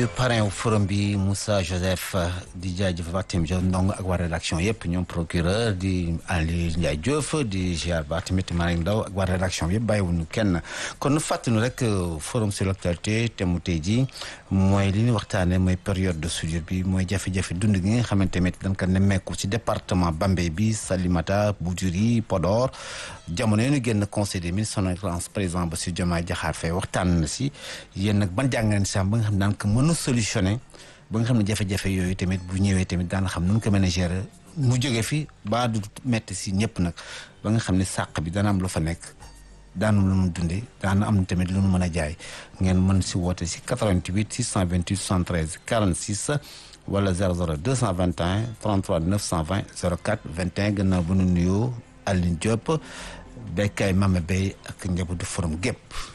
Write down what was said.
nuyu parrain wu forum bi Moussa Joseph di jaajëfal waa tamit ndong ak waa rédaction yëpp ñoom procureur di Aliou Ndiaye Diouf di ziar ba tamit Mariam Ndaw ak waa rédaction bi yëpp bàyyiwuñu kenn kon nu fàttali rek forum sur l'actualité te mu tey jii mooy li ñu waxtaanee mooy période de soudure bi mooy jafe-jafe dund gi nga xamante ne dañ ko nemmeeku ci département Bambey bi Salimata Boudjuri Podor jamono yi ñu génn conseil des ministres son excellence président Bassirou Diomaye Diakhar Faye waxtaan na si yéen nag ban jàngeen si am ba nga xam ne daan ko mën a solutionné ba nga xam ne jafe-jafe yooyu tamit bu ñëwee tamit daan xam nu ñu ko mën a gérer mu jóge fi ba du metti si ñëpp nag ba nga xam ne sàq bi dana am lu fa nekk daanu lu mu dundee daana am tamit lu mu mën a jaay ngeen mën si woote si 88 628 73 46 wala 00 221 33 920 04 21 gannaaw bu nu nuyoo Aline Diop béykaay Mame Bey ak njabootu forum gépp